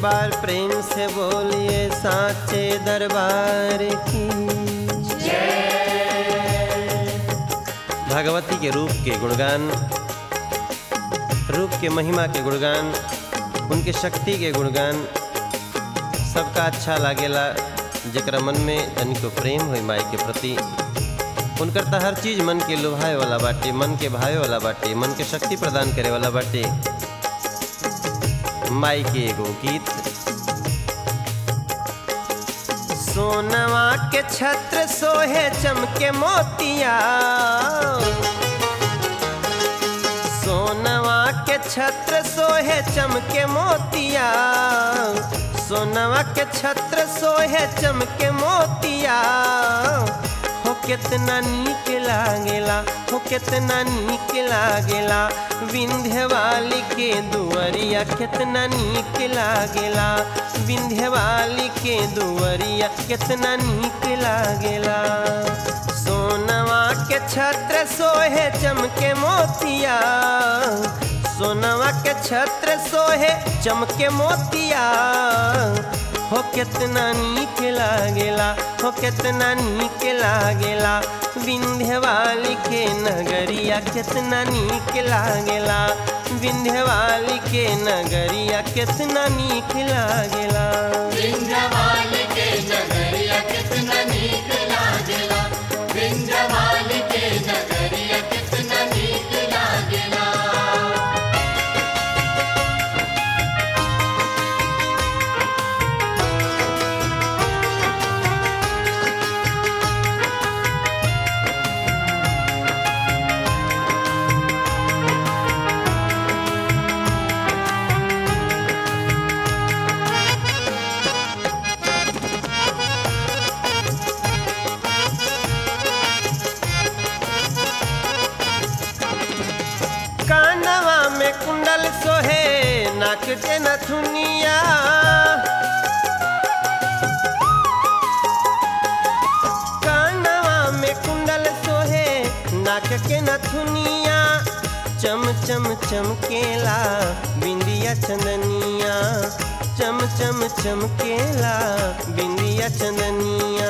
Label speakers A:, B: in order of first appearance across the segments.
A: बार प्रेम से बोलिए साचे दरबार की भगवती के रूप के गुणगान रूप के महिमा के गुणगान उनके शक्ति के गुणगान सबका अच्छा लागेला जकरा मन में तनिको प्रेम होई माई के प्रति उनकर त हर चीज मन के लुभाए वाला बाटे मन के भावे वाला बाटे मन के शक्ति प्रदान करे वाला बाटे माई के एगो गीत सोनवा के छत्र सोहे चमके मोतिया सोनवा के छत्र सोहे चमके मोतिया सोनवा के छत्र सोहे चमके मोतिया हो कितना नीक लागेला हो कितना नीक लागेला विंध्य वाली के दुअरिया कितना नीक लागेला विंध्य वाली के दुअरिया कितना नीक लागेला सोनवा के छत्र सोहे चमके मोतिया सोनवा के छत्र सोहे चमके मोतिया हो कितना नीक लागेला हो कितना नीक लागेला विंध्य वाली के नगरिया कितना नीक लागेला विंध्य वाली के नगरिया कितना नीक लागेला
B: विंध्यवाल के नगरिया कितना नीक लागेला विंध्यवाल के नगरिया कितना नीक लागेला
A: कानवा में कुंडल सोहे नाक के नथुनिया कानवा में कुंडल सोहे नाक के नथुनिया चम चम चमकेला बिंदिया चंदनिया चम चम चमकेला बिंदिया चंदनिया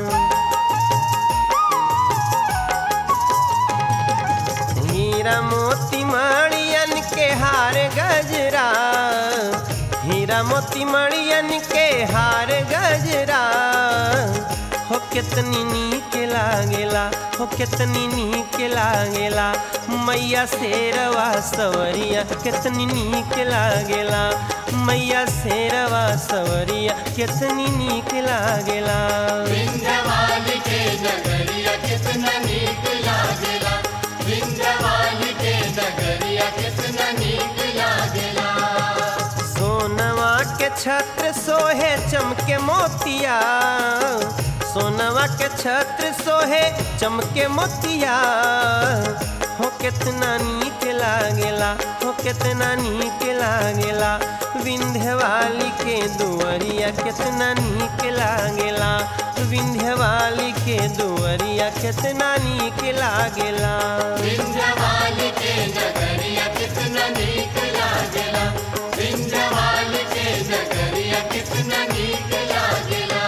A: हीरा मोती मणियन के हार गजरा हीरा मोती मणियन के हार गजरा हो कितनी नीक लागेला हो कितनी नीक लागेला मैया शेरवा सवरिया कितनी नीक लागेला मैया शेरवा सवरिया कितनी नीक लागेला
B: विंध्यवाल के नगरिया कितना नीक लागेला विंध्यवाल के नगरिया कितना नीक लागेला
A: सोनवा के छत्र सोहे चमके मोतिया सोनवा के छत्र सोहे चमके मोतिया हो कितना नीक लागेला हो कितना नीक लागेला विंध्य वाली के दुअरिया कितना नीक लागेला विंध्य वाली के दुअरिया कितना नीक लागेला
B: विंध्यवाल के नगरिया कितना नीक लागेला विंध्यवाल के नगरिया कितना नीक लागेला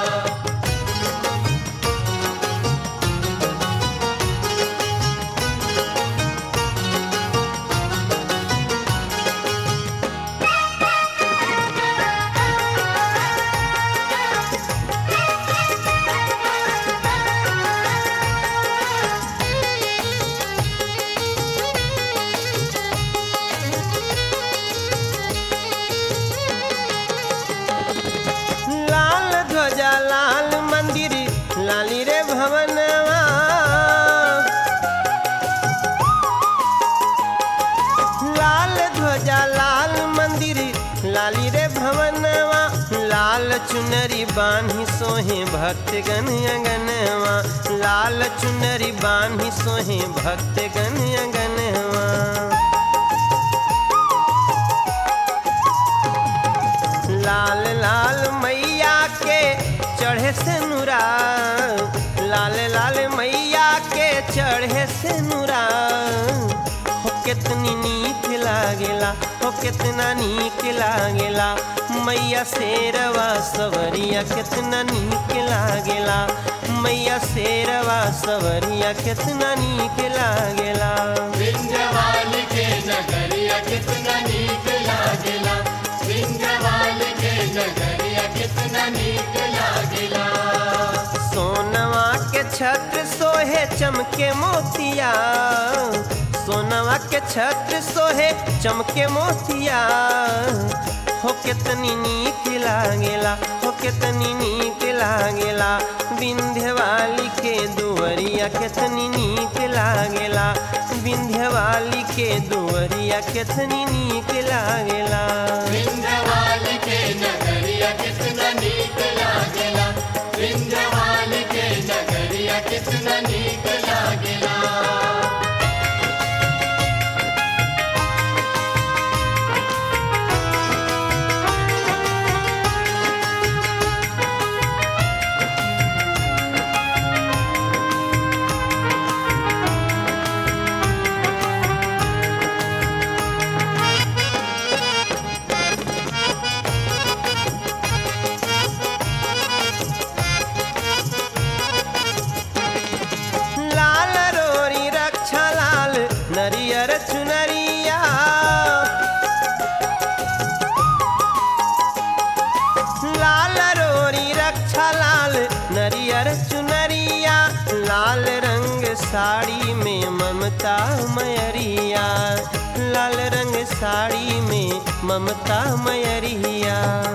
A: लाल ध्वजा लाल मंदिर लाली रे भवनवा लाल ध्वजा लाल मंदिर लाली रे भवनवा लाल चुनरी बान्ही सोहे भक्तगण अगनवा लाल चुनरी बान्ही सोहे भक्तगण अगनवा लाल लाल मैया के चढ़े से नुरा लाल लाल मैया के चढ़े से नुरा हो कितनी नीक लागेला हो कितना नीक लागेला मैया शेरवा सवरिया कितना नीक लागेला मैया शेरवा सवरिया कितना नीक लागेला
B: विंध्यवाल के नगरिया कितना नीक लागेला विंध्यवाल के नगरिया कितना नीक लागेला
A: सोनवा के छत्र सोहे चमके मोतिया सोनवा के छत्र सोहे चमके मोतिया हो कितनी नीक लागेला हो कितनी नीक लागेला विंध्यवाली के दुवरिया कितनी नीक लागेला विंध्यवाली के दुवरिया कितनी नीक लागेला
B: विंध्यवाल के नगरिया कितना नीक लागेला विंध्यवाल के नगरिया कितना नीक लागेला
A: लाल रोरी रक्षा लाल नरियर चुनरिया लाल रोरी रक्षा लाल नरियर चुनरिया लाल रंग साड़ी में ममता मयरिया लाल रंग साड़ी में ममता मयरिया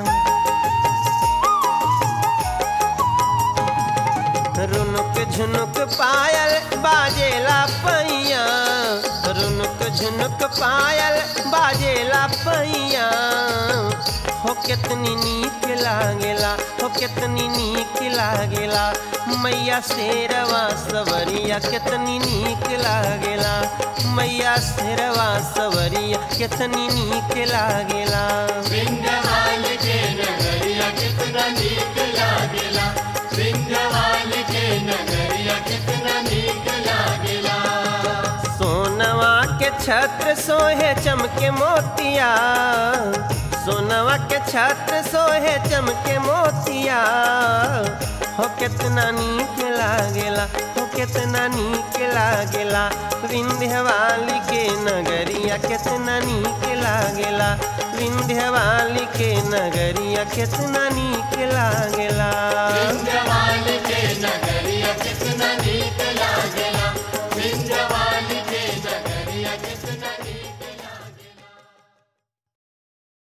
A: रुनुक झुनुक पायल बाजेला पैया रुनुक झुनुक पायल बाजेला पैया हो कितनी नीक लागेला हो कितनी नीक लागेला मैया शेरवा सवरिया कितनी नीक लागेला मैया शेरवा सवरिया कितनी नीक लागेला
B: विंध्यवाल के नगरिया कितना नीक लागेला विंध्यवाल के नगरिया कितना नीक लागेला
A: सोनवा के छत्र सोहे चमके मोतिया सोनवा के छत्र सोहे चमके मोतिया हो कितना नीक लागेला हो कितना नीक लागेला विंध्यवाली के नगरिया कितना नीक लागेला विंध्यवाली के नगरिया कितना नीक लागेला
B: विंध्यवाल के